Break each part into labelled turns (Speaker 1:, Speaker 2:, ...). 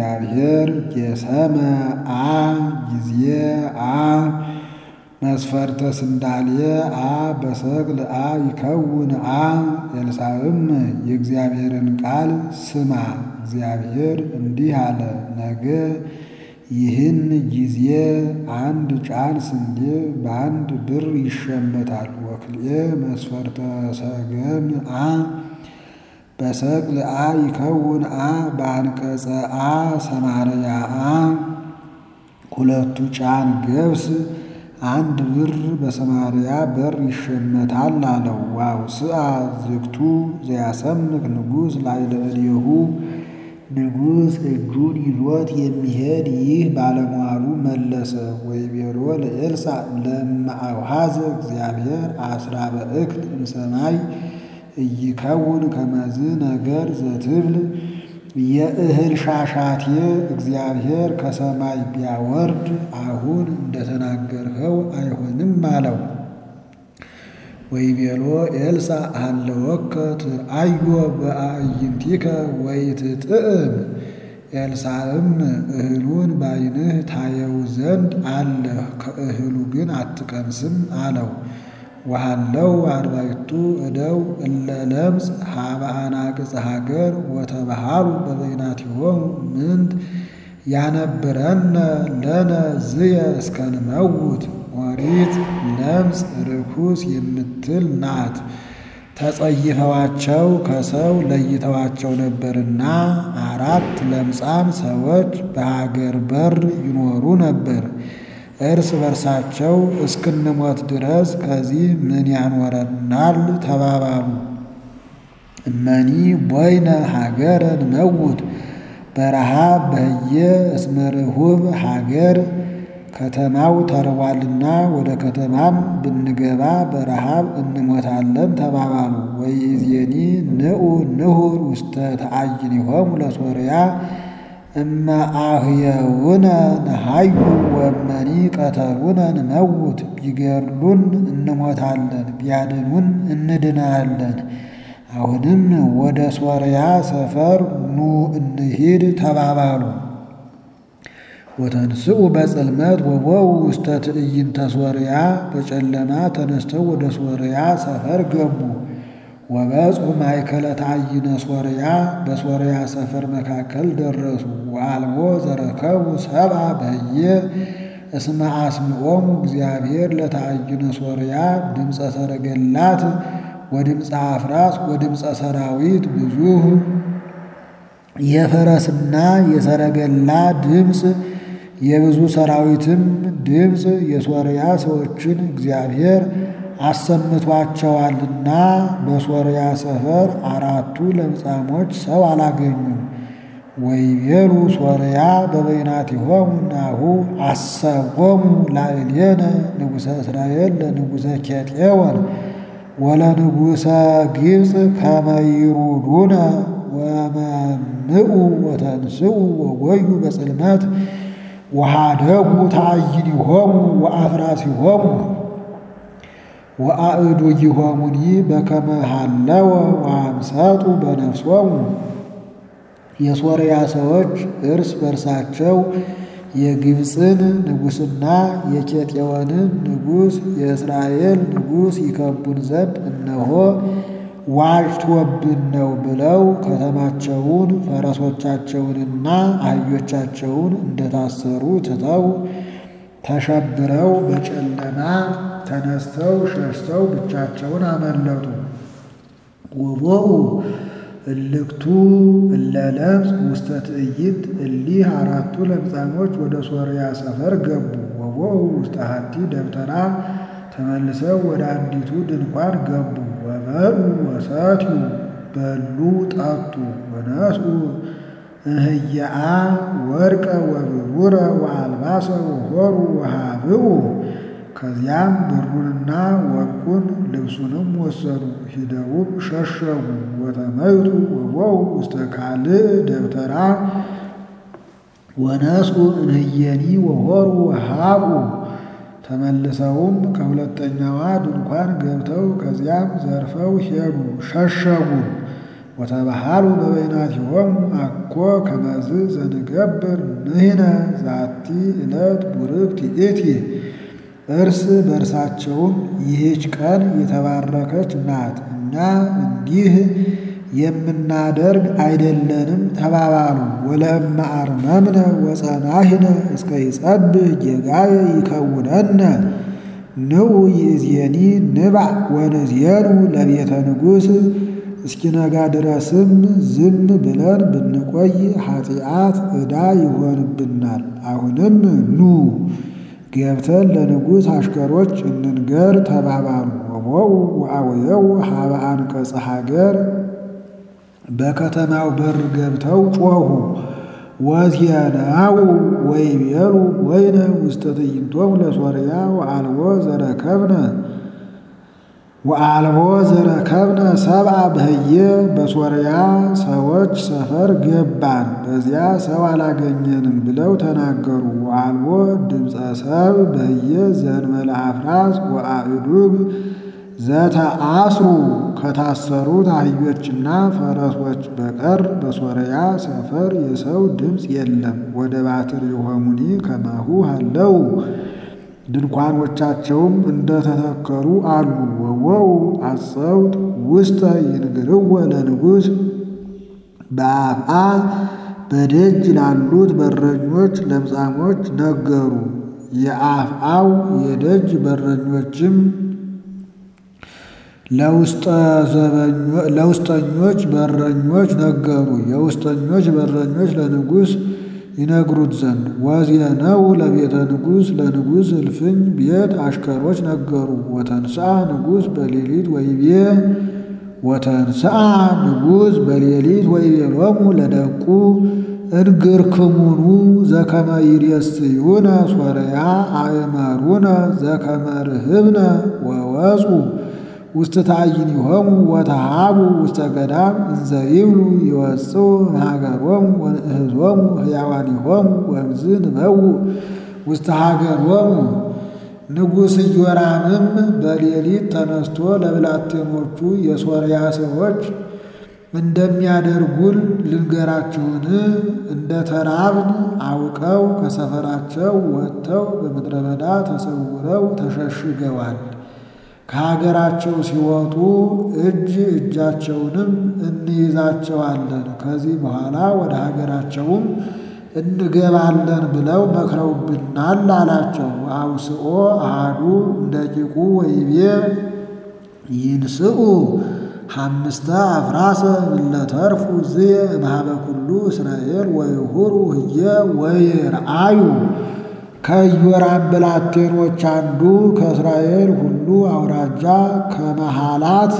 Speaker 1: እግዚአብሔር ጌሰመ አ ጊዜ አ መስፈርተ ስንዳሌ አ በሰቅል አ ይከውን አ ኤልሳዕም የእግዚአብሔርን ቃል ስማ፣ እግዚአብሔር እንዲህ አለ፣ ነገ ይህን ጊዜ አንድ ጫን ስንዴ በአንድ ብር ይሸመታል። ወክልኤ መስፈርተ ሰገም አ በሰቅል አ ይከውን አ በአንቀጸ አ ሰማርያ አ ሁለቱ ጫን ገብስ አንድ ብር በሰማርያ በር ይሸመታል አለው። ዋው ስአ ዝግቱ ዘያሰምክ ንጉሥ ላዕለ እዴሁ ንጉሥ እጁን ይዞት የሚሄድ ይህ ባለሟሉ መለሰ። ወይቤሎ ለኤልሳዕ ለማአውሃዘ እግዚአብሔር አስራ በእክል እምሰማይ እይከውን ከመዝ ነገር ዘትብል የእህል ሻሻቴ እግዚአብሔር ከሰማይ ቢያወርድ አሁን እንደተናገርኸው አይሆንም አለው። ወይቤሎ ኤልሳዕ ሀለወከ ትርአዮ በአዕይንቲከ ወይትጥዕም። ኤልሳዕም እህሉን ባይንህ ታየው ዘንድ አለህ፣ ከእህሉ ግን አትቀምስም አለው። ወሃለው አርባዕቱ እደው እለ ለምጽ ሀበ አናቅጽ ሀገር ወተባሃሉ በበይናቲሆሙ ምንት ያነብረነ ለነ ዝየ እስከንመውት። ኦሪት ለምጽ ርኩስ የምትል ናት። ተጸይፈዋቸው ከሰው ለይተዋቸው ነበርና አራት ለምጻም ሰዎች በሀገር በር ይኖሩ ነበር። እርስ በርሳቸው እስክንሞት ድረስ ከዚህ ምን ያኖረናል ተባባሉ። እመኒ ቦይነ ሀገረ ንመውት በረሃብ በህየ እስመ ርሁብ ሀገር ከተማው ተርቧልና ወደ ከተማም ብንገባ በረሃብ እንሞታለን ተባባሉ። ወይእዜኒ ንዑ ንሁር ውስተ ተአይኒሆሙ ለሶርያ እመ አህየውነ ነሃዩ ወመኒ ቀተሉነ ንመውት። ቢገድሉን እንሞታለን፣ ቢያድኑን እንድናለን። አሁንም ወደ ሶርያ ሰፈር ኑ እንሂድ ተባባሉ። ወተንስኡ በጽልመት ወቦው ውስተ ትዕይንተ ሶርያ በጨለማ ተነስተው ወደ ሶርያ ሰፈር ገቡ። ወበጽሑ ማእከለ ተአይነ ሶርያ በሶርያ ሰፈር መካከል ደረሱ። ወአልቦ ዘረከቡ ሰብአ በህየ እስመ አስምዖሙ እግዚአብሔር ለተአይነ ሶርያ ድምፀ ሰረገላት ወድምፀ አፍራስ ወድምፀ ሰራዊት ብዙህ የፈረስና የሰረገላ ድምፅ የብዙ ሰራዊትም ድምፅ የሶርያ ሰዎችን እግዚአብሔር አሰምቷቸዋልና በሶርያ ሰፈር አራቱ ለምጻሞች ሰው አላገኙም። ወይቤሉ ሶርያ በበይናቲሆሙ ናሁ አሰቦሙ ላዕሌነ ንጉሠ እስራኤል ለንጉሠ ኬጤዎን ወለንጉሠ ግብፅ ከመ ይሩዱነ ወመምኡ ወተንስኡ ወጎዩ በጽልመት ወሃደጉ ተአይኒሆሙ ወአፍራሲሆሙ ወአእዱጊሆሙኒ በከመ ሃለወ ወአምሰጡ በነፍሶሙ። የሶርያ ሰዎች እርስ በርሳቸው የግብፅን ንጉሥና የኬጤዎንን ንጉሥ የእስራኤል ንጉሥ ይከቡን ዘንድ እነሆ ዋጅቶብን ነው ብለው ከተማቸውን ፈረሶቻቸውንና አህዮቻቸውን እንደታሰሩ ትተው ተሸብረው በጨለማ ተነስተው ሸሽተው ብቻቸውን አመለጡ። ወቦኡ እልክቱ እለ ለምጽ ውስተ ትዕይንት እሊህ አራቱ ለምጻሞች ወደ ሶርያ ሰፈር ገቡ። ወቦኡ ውስተ ሀቲ ደብተራ ተመልሰው ወደ አንዲቱ ድንኳን ገቡ። ወበሉ ወሰትዩ በሉ ጠጡ። ወነስኡ እህያአ ወርቀ ወብሩረ ወአልባሰ ወሆሩ ወሃብኡ ከዚያም ብሩንና ወርቁን ልብሱንም ወሰዱ። ሂደውም ሸሸጉ። ወተመይጡ ወቦው ውስተ ካልእ ደብተራ ወነስኡ እንህየኒ ወሆሩ ወሃብኡ ተመልሰውም ከሁለተኛዋ ድንኳን ገብተው ከዚያም ዘርፈው ሄዱ ሸሸጉ። ወተባሃሉ በበይናቲሆሙ አኮ ከመዝ ዘንገብር ንሕነ ዛቲ ዕለት ቡርክት ይእቲ እርስ በእርሳቸውም ይህች ቀን የተባረከች ናት፣ እኛ እንዲህ የምናደርግ አይደለንም ተባባሉ። ወለእመ አርመምነ ወጸናሕነ እስከ ይጸብህ ጌጋየ ይከውነነ ንዑ ይእዜኒ ንባዕ ወንዜኑ ለቤተ ንጉሥ እስኪነጋ ድረስም ዝም ብለን ብንቆይ ኃጢአት ዕዳ ይሆንብናል። አሁንም ኑ ገብተን ለንጉሥ አሽከሮች እንንገር ተባባሉ። ወቦኡ ወአውየው ሀበ አንቀጸ ሀገር በከተማው በር ገብተው ጮኹ። ወዜናው ወይቤሉ ወይነ ውስተ ትዕይንቶሙ ለሶርያ ወአልቦ ዘረከብነ ወአልቦ ዘረከብነ ሰብአ በህየ በሶርያ ሰዎች ሰፈር ገባን፣ በዚያ ሰው አላገኘንም ብለው ተናገሩ። ወአልቦ ድምፀ ሰብ በህየ ዘእንበለ አፍራስ ወአእዱግ ዘተአስሩ ከታሰሩት አህዮችና ፈረሶች በቀር በሶርያ ሰፈር የሰው ድምፅ የለም። ወደ ባትር የሆሙኒ ከማሁ አለው ድንኳኖቻቸውም እንደተተከሉ አሉ። ወወው አጸውት ውስተ ይንግርወ ለንጉሥ በአፍአ በደጅ ላሉት በረኞች ለምጻሞች ነገሩ። የአፍአው የደጅ በረኞችም ለውስጠኞች በረኞች ነገሩ። የውስጠኞች በረኞች ለንጉሥ ይነግሩት ዘንድ ወዜነው ለቤተ ንጉሥ ለንጉሥ እልፍኝ ቤት አሽከሮች ነገሩ። ወተንስአ ንጉሥ በሌሊት ወይቤ ወተንስአ ንጉሥ በሌሊት ወይቤሎሙ ለደቁ እንግርክሙኑ ዘከመ ይሬስዩነ ሶርያ አእመሩነ ዘከመ ርህብነ ወወፁ ውስተ ታዕይንሆሙ ወተሃቡ ውስተ ገዳም እንዘ ይብሉ ይወፅኡ እምሀገሮሙ ወንእህዞሙ ሕያዋኒሆሙ ወእምዝ ንበውእ ውስተ ሀገሮሙ። ንጉሥ ኢዮራምም በሌሊት ተነስቶ ለብላቴኖቹ የሶርያ ሰዎች እንደሚያደርጉን ልንገራችሁን? እንደ ተራብን አውቀው ከሰፈራቸው ወጥተው በምድረ በዳ ተሰውረው ተሸሽገዋል። ከሀገራቸው ሲወጡ እጅ እጃቸውንም እንይዛቸዋለን፣ ከዚህ በኋላ ወደ ሀገራቸውም እንገባለን ብለው መክረውብናል አላቸው። አውስኦ አሃዱ እንደቂቁ ወይቤ ይንስኡ ሐምስተ አፍራሰ እለተርፉ ዝየ እምኀበ ኩሉ እስራኤል ወይሁሩ ህየ ወይርአዩ ከኢዮራም ብላቴኖች አንዱ ከእስራኤል ሁሉ አውራጃ ከመሃላት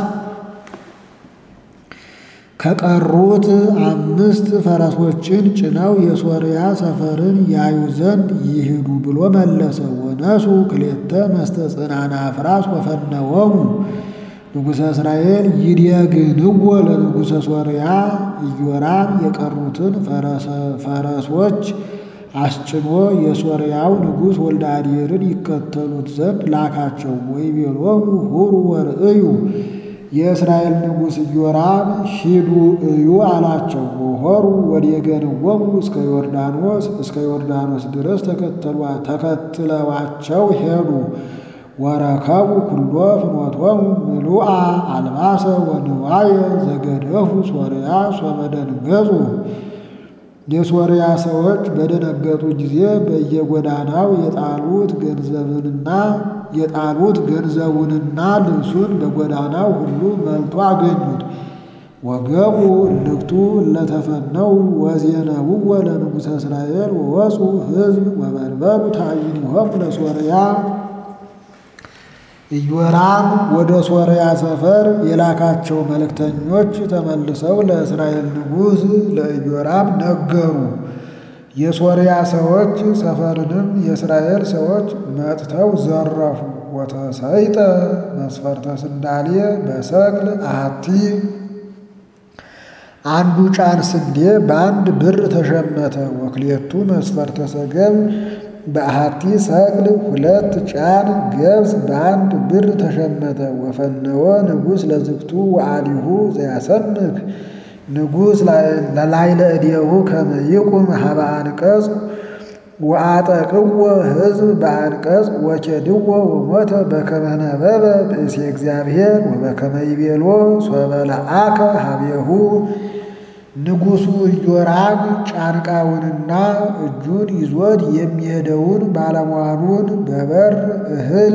Speaker 1: ከቀሩት አምስት ፈረሶችን ጭነው የሶርያ ሰፈርን ያዩ ዘንድ ይሂዱ ብሎ መለሰ። ወነሱ ክሌተ መስተጽናና አፍራስ ወፈነወሙ ንጉሠ እስራኤል ይዴግንዎ ለንጉሠ ሶርያ ኢዮራም የቀሩትን ፈረሶች አስጭኖ የሶርያው ንጉሥ ወልደ አዴርን ይከተሉት ዘንድ ላካቸው። ወይቤሎሙ ሁሩ ወርእዩ የእስራኤል ንጉሥ ኢዮራም ሂዱ እዩ አላቸው። ወሆሩ ወዴገንዎሙ እስከ ዮርዳኖስ እስከ ዮርዳኖስ ድረስ ተከትለዋቸው ሄዱ። ወረከቡ ኩሎ ፍኖቶሙ ምሉአ አልባሰ ወንዋየ ዘገደፉ ሶርያ ሶበ ደንገጹ የሶርያ ሰዎች በደነገጡ ጊዜ በየጎዳናው የጣሉት ገንዘብንና የጣሉት ገንዘቡንና ልብሱን በጎዳናው ሁሉ መልቶ አገኙት። ወገቡ እልክቱ ለተፈነው ወዜነውወ ለንጉሠ እስራኤል ወወፁ ሕዝብ ወበርበሩ ታዕይንሆሙ ለሶርያ ኢዮራም ወደ ሶርያ ሰፈር የላካቸው መልእክተኞች ተመልሰው ለእስራኤል ንጉሥ ለኢዮራም ነገሩ። የሶርያ ሰዎች ሰፈርንም የእስራኤል ሰዎች መጥተው ዘረፉ። ወተሰይጠ መስፈርተ ስንዳሌ በሰቅል አሐቲ አንዱ ጫን ስንዴ በአንድ ብር ተሸመተ። ወክሌቱ መስፈርተ ሰገም በአሐቲ ሰቅል ሁለት ጫን ገብስ በአንድ ብር ተሸመተ። ወፈነወ ንጉሥ ለዝግቱ ወአሊሁ ዘያሰምክ ንጉሥ ለላይለ እዴሁ ከመ ይቁም ሀበ አንቀጽ ወአጠቅዎ ሕዝብ በአንቀጽ ወኬድዎ ወሞተ በከመ ነበበ ብእሴ እግዚአብሔር ወበከመ ይቤሎ ሶበ ለአከ ሀቤሁ ንጉሡ ኢዮራም ጫንቃውንና እጁን ይዞት የሚሄደውን ባለሟሉን በበር እህል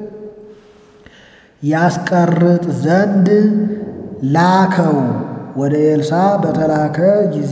Speaker 1: ያስቀርጥ ዘንድ ላከው። ወደ ኤልሳ በተላከ ጊዜ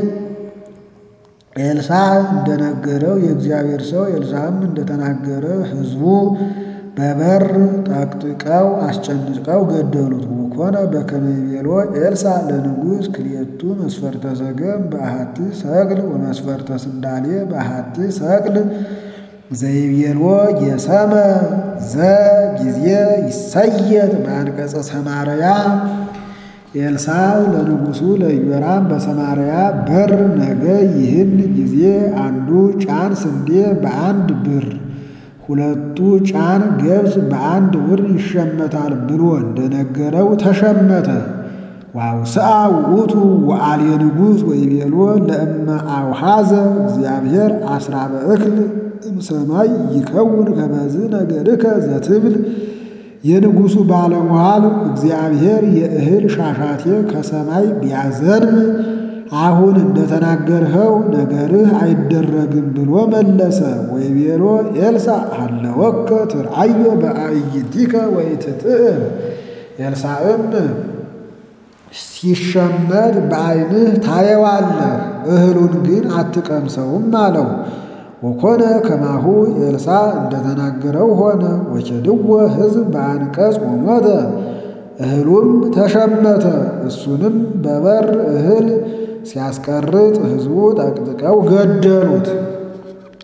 Speaker 1: ኤልሳ እንደነገረው የእግዚአብሔር ሰው ኤልሳም እንደተናገረ ሕዝቡ በበር ጠቅጥቀው አስጨንቀው ገደሉት። ወኮነ በከመ ይቤሎ ኤልሳ ለንጉሥ ክልኤቱ መስፈርተ ሰገም በአሐቲ ሰቅል ወመስፈርተ ስንዳሌ በአሐቲ ሰቅል ዘይቤሎ የሰመ ዘ ጊዜ ይሰየጥ በአንቀጸ ሰማርያ ኤልሳ ለንጉሡ ለኢዮራም በሰማርያ በር ነገ ይህን ጊዜ አንዱ ጫን ስንዴ በአንድ ብር ሁለቱ ጫን ገብስ በአንድ ብር ይሸመታል ብሎ እንደነገረው ተሸመተ። ዋውስአ ውእቱ ወአልየ ንጉሥ ወይቤሎ ለእመ አውሃዘ እግዚአብሔር አስራ በእክል እምሰማይ ይከውን ከመዝ ነገርከ ዘትብል የንጉሡ ባለሟል እግዚአብሔር የእህል ሻሻቴ ከሰማይ ቢያዘንም አሁን እንደተናገርኸው ነገርህ አይደረግም ብሎ መለሰ። ወይቤሎ ኤልሳ ሀለወከ ትርአዮ በአዕይንቲከ ወኢትጥዕም። ኤልሳዕም ሲሸመት በዓይንህ ታየዋለህ፣ እህሉን ግን አትቀምሰውም አለው። ወኮነ ከማሁ ኤልሳ እንደተናገረው ሆነ። ወኬድዎ ሕዝብ በአንቀጽ ወሞተ፣ እህሉም ተሸመተ። እሱንም በበር እህል ሲያስቀርጥ ሕዝቡ ጠቅጥቀው ገደሉት።